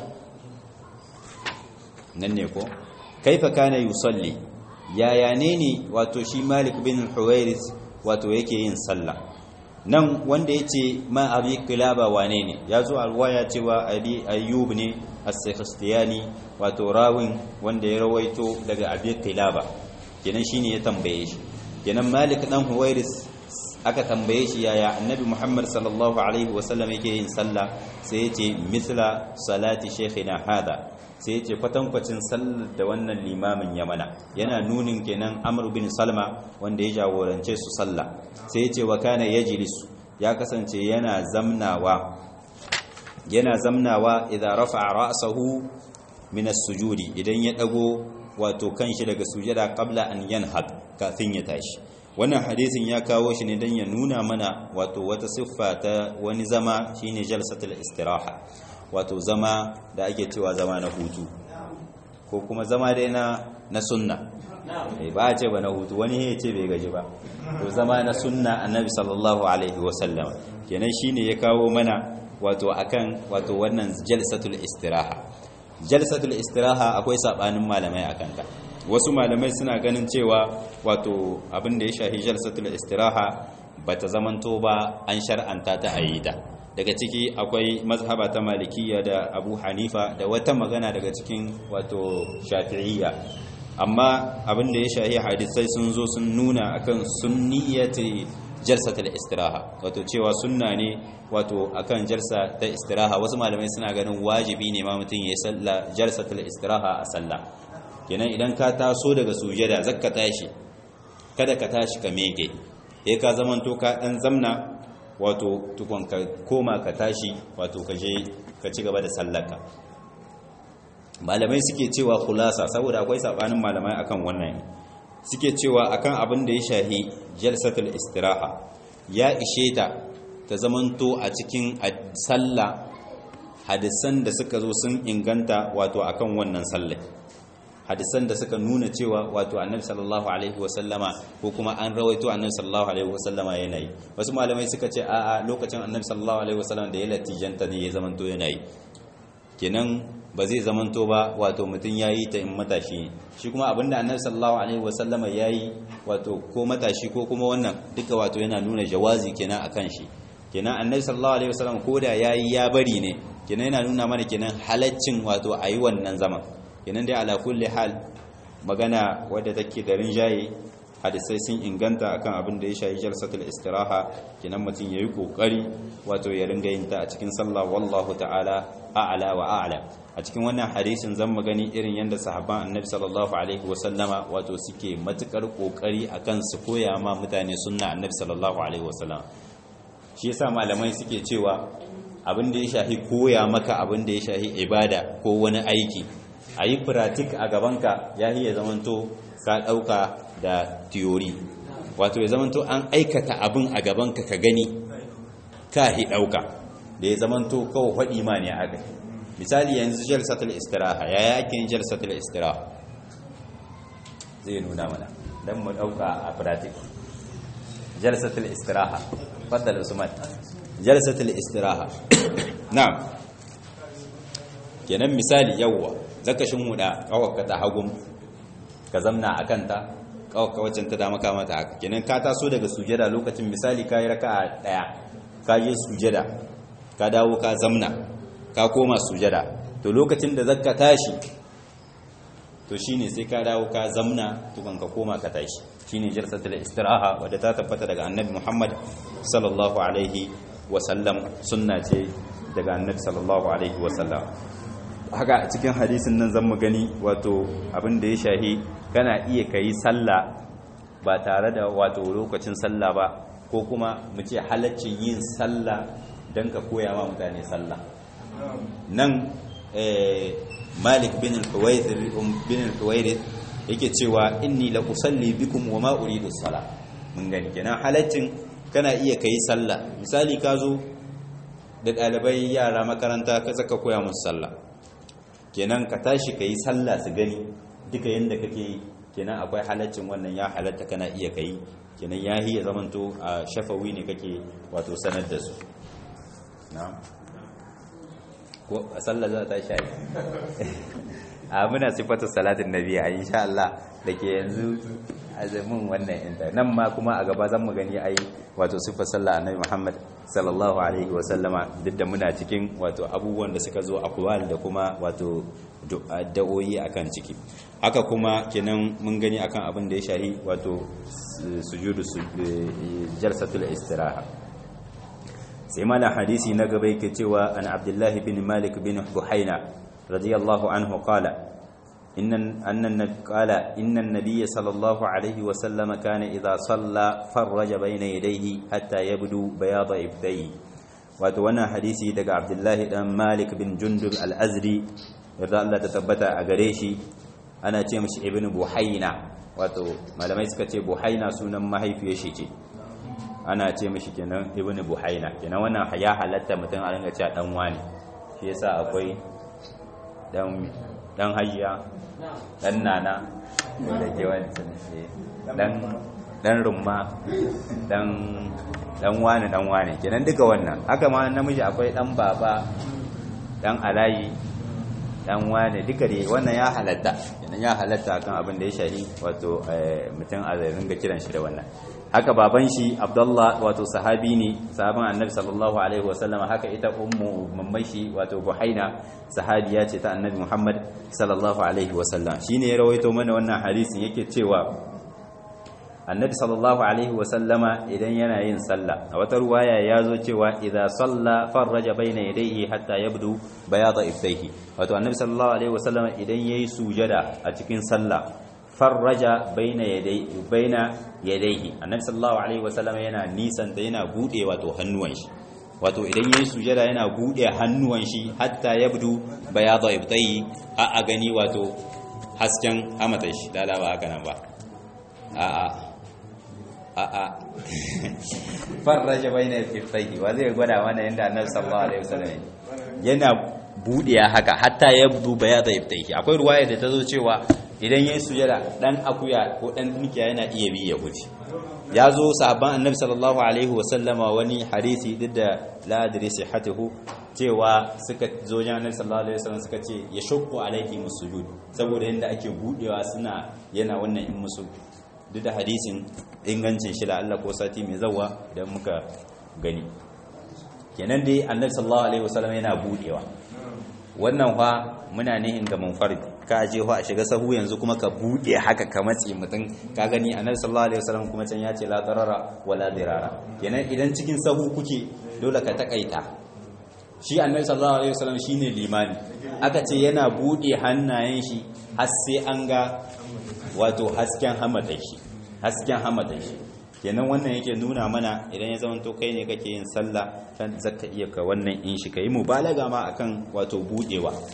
nan ne ko kaifa kana yusalli yaya ne ne wato shi malik bin huwairis wato yake yin sallah nan wanda ya ce ma abi kilaba wane ne ya zo a ruwaya cewa abi ayyub ne as-sakhtiyani wato rawin wanda ya rawaito daga abi kilaba kenan shine ya tambaye shi kenan malik dan huwairis aka tambaye shi yaya annabi muhammad sallallahu alaihi wasallam yake yin sallah sai ya ce mithla salati shaykhina hada sai ya ce kwatankwacin sallar da wannan limamin ya mana yana nunin kenan amr bin salma wanda ya jagorance su sallah sai ya ce wa kana yajlisu ya kasance yana zamnawa yana zamnawa idan rafa'a ra'sahu min as-sujudi idan ya dago wato kanshi daga sujada qabla an yanhad kafin ya tashi wannan hadisin ya kawo shi ne dan ya nuna mana wato wata siffa ta wani zama shine jalsatul istiraha wato zama da ake cewa zama na hutu ko kuma zama dai na na sunna ba a ce ba na hutu wani ya ce bai gaji ba to zama na sunna annabi sallallahu alaihi wasallam kenan shine ya kawo mana wato akan wato wannan jalsatul istiraha jalsatul istiraha akwai sabanin malamai akan ta wasu malamai suna ganin cewa wato abin da ya shahi jalsatul istiraha bata zamanto ba an shar'anta ta ayyida daga ciki akwai mazhaba ta malikiya da abu hanifa da wata magana daga cikin wato shafi'iyya amma abin da ya shahi hadisai sun zo sun nuna akan sunniyati jalsatul istiraha wato cewa sunna ne wato akan jalsa ta istiraha wasu malamai suna ganin wajibi ne ma mutum ya salla jalsatul istiraha a sallah kenan idan ka taso daga sujada zakka tashi kada ka tashi ka meke eh ka zamanto ka dan zamna wato tukon ka koma ka tashi wato ka je ka ci gaba da sallarka malamai suke cewa khulasa saboda akwai sabanin malamai akan wannan suke cewa akan abin da ya shahi jalsatul istiraha ya ishe ta ta zamanto a cikin sallah hadisan da suka zo sun inganta wato akan wannan sallah hadisan da suka nuna cewa wato annabi sallallahu alaihi wasallama ko kuma an rawaito annabi sallallahu alaihi wasallama yana yi wasu malamai suka ce a'a lokacin annabi sallallahu alaihi wasallama da ya latijanta ne ya zamanto yana yi kenan ba zai zamanto ba wato mutum ya yi ta in matashi shi kuma abinda annabi sallallahu alaihi wasallama ya yi wato ko matashi ko kuma wannan duka wato yana nuna jawazi kenan akan shi kenan annabi sallallahu alaihi wasallam ko da yayi ya bari ne kenan yana nuna mana kenan halaccin wato ayi wannan zaman kenan dai ala kulli hal magana wadda take da rinjaye hadisai sun inganta akan abin da ya shayi jalsatul istiraha kenan mutum yayi kokari wato ya ringa yin ta a cikin sallah wallahu ta'ala a'la wa a'la a cikin wannan hadisin zan magani irin yadda sahabban annabi sallallahu alaihi wasallama wato suke matukar kokari akan su koya ma mutane sunna annabi sallallahu alaihi wasallam shi yasa malamai suke cewa abin da ya shahi koya maka abin da ya shahi ibada ko wani aiki a yi pratik a gabanka ya ya zamanto ka ɗauka da theory wato ya zamanto an aikata abin a gabanka ka gani ka hi ɗauka da ya zamanto kawai faɗi ma ne aka misali yanzu jalsatul istiraha ya yakin jalsatul istiraha zai nuna mana don mu ɗauka a pratik jalsatul istiraha faddal usman jalsatul istiraha na'am kenan misali yawwa zaka shinhuda kawaka ta hagun ka zamna a kanta kawaka waccan ta dama kama ta haka kenan ka taso daga sujada lokacin misali ka yi raka'a daya ka je sujada ka dawo ka zamna ka koma sujada to lokacin da zaka tashi to shine sai ka dawo ka zamna tukan ka koma ka tashi shine jalsatul istiraha wadda ta tabbata daga annabi Muhammad sallallahu alaihi wa sallam sunna ce daga annabi sallallahu alaihi wa sallam haka a cikin hadisin nan zan mu gani wato abin da ya shahi kana iya kai sallah ba tare da wato lokacin sallah ba ko kuma mu ce halaccin yin sallah don ka koya ma mutane sallah nan malik bin al-huwairith yake cewa inni la usalli bikum wa ma uridu sala mun gani kenan halaccin kana iya kai sallah misali ka zo da ɗalibai yara makaranta ka zaka koya musu sallah kenan ka tashi ka yi sallah su gani duka yadda kake yi kenan akwai halaccin wannan ya halatta kana iya kai kenan ya hiya zamanto a shafawi ne kake wato sanar da su ko a sallah za ta shayi a muna sifatu salatin nabi a insha Allah da ke yanzu azumin wannan inda nan ma kuma a gaba zan mu gani ai wato sifar sallah annabi Muhammad sallallahu alaihi wa sallama duk da muna cikin wato abubuwan da suka zo aqwal da kuma wato da'o'i akan ciki haka kuma kenan mun gani akan abin da ya shahi wato sujudu jalsatul istiraha sai malam hadisi na gaba yake cewa an abdullahi bin malik bin buhaina radiyallahu anhu qala إن أن قال إن النبي صلى الله عليه وسلم كان إذا صلى فرج بين يديه حتى يبدو بياض إبتيه وتوانا حديثي دقى عبد الله بن مالك بن جندب الأزري رضا الله تتبتا أغريشي أنا تيمش ابن بحينا wato malamai suka ce buhaina sunan mahaifiyar shi ce ana ce mishi kenan ibnu buhaina kenan wannan ya halatta mutum a ringa cewa dan wani shi yasa akwai dan dan hayya dan nana da ke wancan dan dan rumma dan dan wani dan wani kenan duka wannan haka ma namiji akwai dan baba dan alayi dan wani duka dai wannan ya halatta kenan ya halatta kan abin da ya shahi wato mutum a ringa kiran shi da wannan haka baban shi abdullah wato sahabi ne sahaban annabi sallallahu alaihi wasallam haka ita ummu mamman shi wato buhaina sahabiya ce ta annabi muhammad sallallahu alaihi wasallam shine ya rawaito mana wannan hadisin yake cewa annabi sallallahu alaihi wasallama idan yana yin sallah a wata ruwaya ya zo cewa idza salla farraja baina yadayhi hatta yabdu bayada ibtayhi wato annabi sallallahu alaihi wasallama idan yayi sujada a cikin sallah farraja baina yadayhi baina yadayhi annabi sallallahu alaihi wasallama yana nisan da yana bude wato hannuwan shi wato idan yayi sujada yana bude hannuwan shi hatta yabdu bayada ibtayhi a a gani wato hasken hamata shi lala ba haka nan ba a a a'a farraja baina iftahi wa zai gwada mana yanda annabi sallallahu alaihi wasallam yana budiya haka hatta ya duba ya da iftahi akwai ruwaya da ta zo cewa idan yayin sujada dan akuya ko dan mikiya yana iya bi ya huce ya zo sahabban annabi sallallahu alaihi wasallama wani hadisi duk da la adri sihhatuhu cewa suka zo jan annabi sallallahu alaihi wasallam suka ce ya shukku alaihi musujud saboda yanda ake budewa suna yana wannan in musu duk da hadisin ingancin shi da Allah ko sati mai zawa idan muka gani kenan dai annabi sallallahu alaihi wasallam yana budewa wannan fa muna nihin ga munfarid ka je a shiga sahu yanzu kuma ka bude haka ka matse mutum ka gani annabi sallallahu alaihi wasallam kuma can ya ce la darara wala dirara kenan idan cikin sahu kuke dole ka takaita shi annabi sallallahu alaihi wasallam shine limani aka ce yana bude hannayen shi har sai an ga wato hasken hamadan shi hasken hamadan shi kenan wannan yake nuna mana idan ya zama to kai ne kake yin sallah kan zaka iya ka wannan in shi kai mubalaga ma akan wato budewa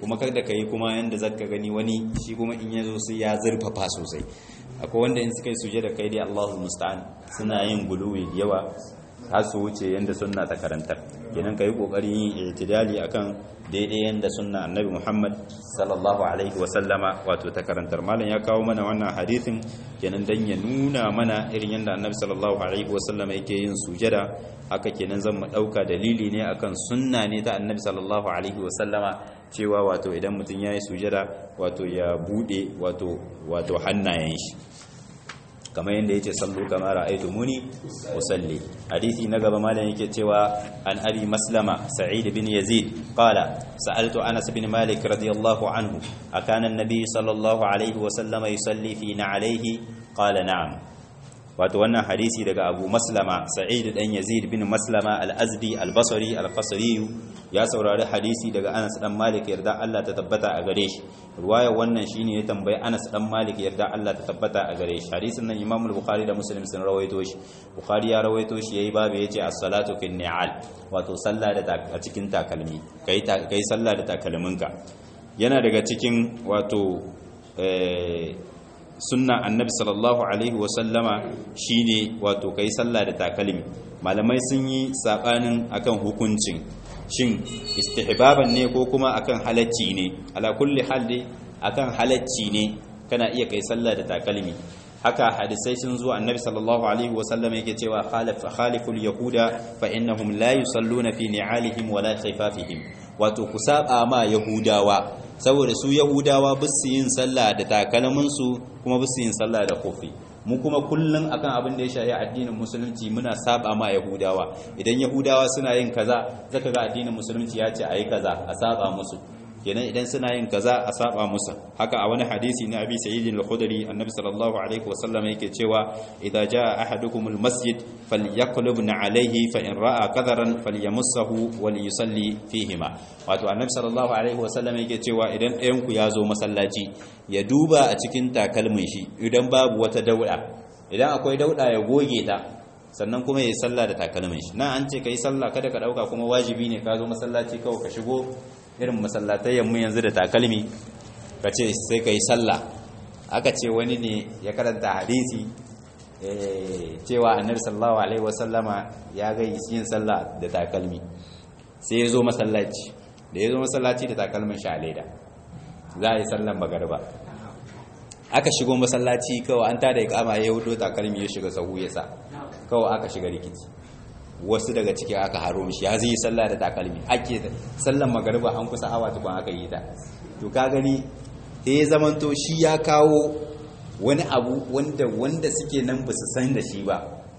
kuma kada ka yi kuma yanda zaka gani wani shi kuma in yazo sai ya zurfafa sosai akwai wanda in suka yi sujada kai dai Allahu musta'an suna yin guluwi yawa har su wuce yanda sunna ta karantar kenan kai kokarin yin i'tidali akan daidai yanda sunna annabi Muhammad sallallahu alaihi wa sallama wato ta karantar malam ya kawo mana wannan hadisin kenan dan ya nuna mana irin yanda annabi sallallahu alaihi wa sallama yake yin sujada haka kenan zan mu dauka dalili ne akan sunna ne ta annabi sallallahu alaihi wa sallama cewa wato idan mutum yayi sujada wato ya bude wato wato hannayen shi kamar yadda yace sallu kama ra'aytumuni usalli hadisi na gaba malam yake cewa an abi maslama sa'id bin yazid qala sa'altu anas bin malik radiyallahu anhu akana an-nabi sallallahu alaihi wa sallama yusalli fi na'alayhi qala na'am wato wannan hadisi daga abu maslama sa'id dan yazid bin maslama al-azdi al-basri al-qasri ya saurari hadisi daga anas dan malik yarda Allah ta tabbata a gare shi ruwaya wannan shine ya tambayi anas dan malik yarda Allah ta tabbata a gare shi hadisin nan imam al-bukhari da muslim sun rawaito shi bukhari ya rawaito shi yayi babu yace as-salatu fi ni'al wato sallah da a cikin takalmi kai kai sallah da takalminka yana daga cikin wato eh sunna annabi sallallahu alaihi wasallama shine wato kai sallah da takalmi malamai sun yi sabanin akan hukuncin shin istihbaban ne ko kuma akan halacci ne ala kulli halli akan halacci ne kana iya kai sallah da takalmi haka hadisai sun zo annabi sallallahu alaihi wasallama yake cewa khaliful yahuda fa innahum la yusalluna fi ni'alihim wala khifafihim wato ku saba ma yahudawa saboda su yahudawa ba su yin sallah da takalminsu kuma ba su yin sallah da kofi mu kuma kullum akan abin da ya shafi addinin musulunci muna saba ma yahudawa idan yahudawa suna yin kaza zaka ga addinin musulunci ya ce ayi kaza a saba musu kenan idan suna yin kaza a saba musu haka a wani hadisi na abi sayyid al-khudri annabi sallallahu alaihi wasallam yake cewa idza jaa ahadukum al-masjid falyaqlub alayhi fa in ra'a qadaran falyamassahu walyusalli fihima wato annabi sallallahu alaihi wasallam yake cewa idan ɗayan ku ya zo masallaci ya duba a cikin takalmin shi idan babu wata dauda idan akwai dauda ya goge ta sannan kuma yayi sallah da takalmin shi na an ce kai sallah kada ka dauka kuma wajibi ne ka zo masallaci kawai ka shigo irin masallatai mu yanzu da takalmi ka ce sai ka yi sallah aka ce wani ne ya karanta hadisi cewa annabi sallallahu alaihi wasallama ya ga yin sallah da takalmi sai ya zo masallaci da ya zo masallaci da takalmin shi a leda za a yi sallan magarba aka shigo masallaci kawai an tada ikama ya hudo takalmi ya shiga sahu ya sa kawai aka shiga rikici wasu daga ciki aka haro mishi ya zai sallah da takalmi ake sallan magariba an kusa awa tukun aka yi ta to ka gani sai ya zamanto shi ya kawo wani abu wanda wanda suke nan ba su san da shi ba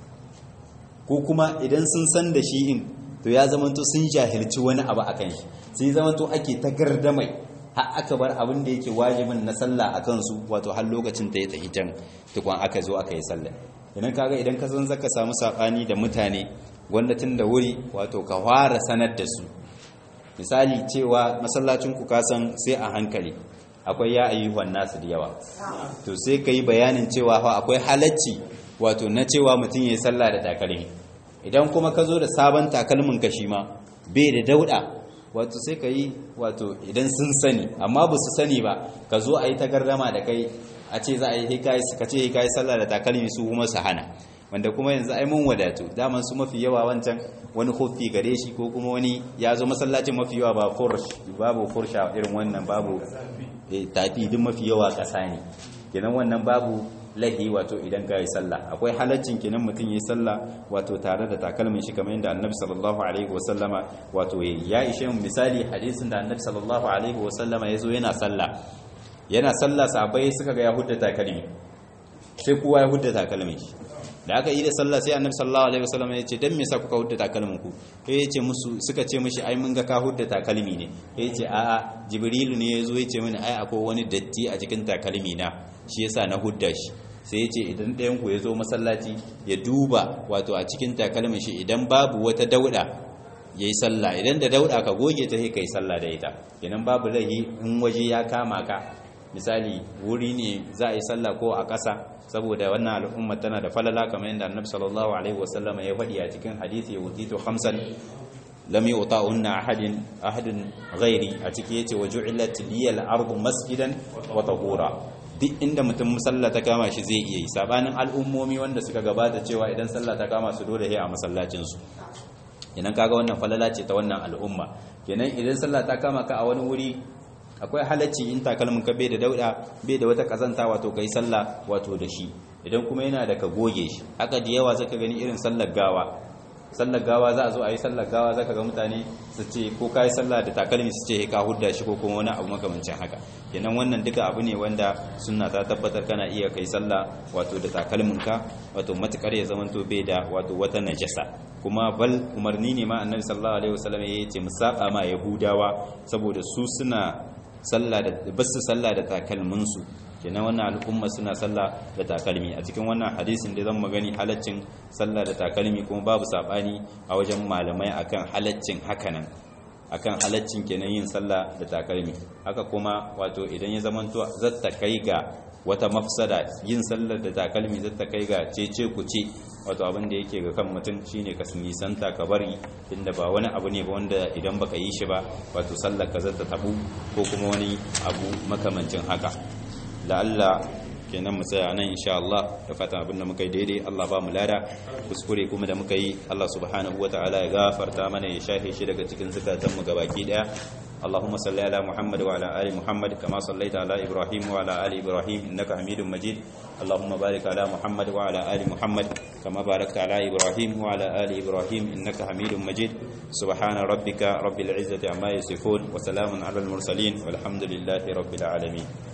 ko kuma idan sun san da shi in to ya zamanto sun jahilci wani abu akan shi sai zamanto ake ta gardamai har aka bar abin da yake wajibin na sallah a kansu wato har lokacin ta ya tafi can tukun aka zo aka yi sallah idan kaga idan ka san zaka samu sabani da mutane wanda tun da wuri wato ka fara sanar da su misali cewa masallacin ku kasan sai a hankali akwai ya ayyuhan nasu da yawa to sai ka yi bayanin cewa fa akwai halacci wato na cewa mutum ya yi sallah da takalmi idan kuma ka zo da sabon takalmin ka shi ma bai da dauda wato sai ka yi wato idan sun sani amma ba su sani ba ka zo a yi tagardama da kai a ce za a yi hikayi ka ce hikayi sallah da takalmi su kuma su hana wanda kuma yanzu ai mun wadatu daman su mafi yawa wancan wani kofi gare shi ko kuma wani ya zo masallacin mafi yawa ba fursh babu fursha irin wannan babu tafi duk mafi yawa kasa ne kenan wannan babu lahi wato idan ka yi sallah akwai halaccin kenan mutum yi sallah wato tare da takalmin shi kamar yadda annabi sallallahu alaihi wasallama wato ya ishe mu misali hadisin da annabi sallallahu alaihi wasallama ya zo yana sallah yana sallah sahabbai suka ga ya hudda takalmi sai kowa ya hudda takalmin shi da aka yi da sallah sai annabi sallallahu alaihi wasallam ya ce dan me yasa kuka hudda takalmin ku sai ya ce musu suka ce mishi ai mun ga ka hudda takalmi ne sai ya ce a'a jibrilu ne yazo ya ce mini ai akwai wani datti a cikin takalmi na shi yasa na hudda shi sai ya ce idan ɗayan ku ya zo masallaci ya duba wato a cikin takalmin shi idan babu wata dauda ya yi sallah idan da dauda ka goge ta sai ka yi sallah da ita idan babu laihi in waje ya kama ka misali wuri ne za a yi sallah ko a ƙasa saboda wannan al'umma tana da falala kamar yadda annabi sallallahu alaihi wasallam ya faɗi a cikin hadisi wutitu khamsan lam yu'ta'unna ahadin ahadun ghairi a ciki yace wa ju'ilat liyal ardu masjidan wa tahura duk inda mutum sallah ta kama shi zai iya yi sabanin al'ummomi wanda suka gabata cewa idan sallah ta kama su dole sai a masallacin su idan kaga wannan falala ce ta wannan al'umma kenan idan sallah ta kama ka a wani wuri akwai halacci in takalmin ka bai da dauda bai da wata kazanta wato kai sallah wato da shi idan kuma yana da ka goge shi haka da yawa zaka gani irin sallar gawa sallar gawa za a zo a yi sallar gawa zaka ga mutane su ce ko kai sallah da takalmi su ce ka hudda shi ko kuma wani abu makamancin haka kenan wannan duka abu ne wanda sunna ta tabbatar kana iya kai sallah wato da takalmin ka wato matukar ya zamanto bai da wato wata najasa kuma bal umarni ne ma annabi sallallahu alaihi wasallam ya ce musaba ma yahudawa saboda su suna sallah da basu sallah da takalmin su kenan wannan al'umma suna sallah da takalmi a cikin wannan hadisin da zan magani halaccin sallah da takalmi kuma babu sabani a wajen malamai akan halaccin hakanan akan halaccin kenan yin sallah da takalmi haka kuma wato idan ya zamanto zata kai ga wata mafsada yin sallar da takalmi zata kai ga cece kuce wato abin da yake ga kan mutum shine ka nisanta ka bari inda ba wani abu ne ba wanda idan baka yi shi ba wato sallar ka zata tabu ko kuma wani abu makamancin haka la'alla kenan mu tsaya nan insha Allah da fatan abin da muka yi daidai Allah ba mu lada kuskure kuma da muka yi Allah subhanahu wataala ya gafarta mana ya shafe shi daga cikin zakatan mu gabaki daya اللهم صل على محمد وعلى ال محمد كما صليت على ابراهيم وعلى ال ابراهيم انك حميد مجيد اللهم بارك على محمد وعلى ال محمد كما باركت على ابراهيم وعلى ال ابراهيم انك حميد مجيد سبحان ربك رب العزه عما يصفون وسلام على المرسلين والحمد لله رب العالمين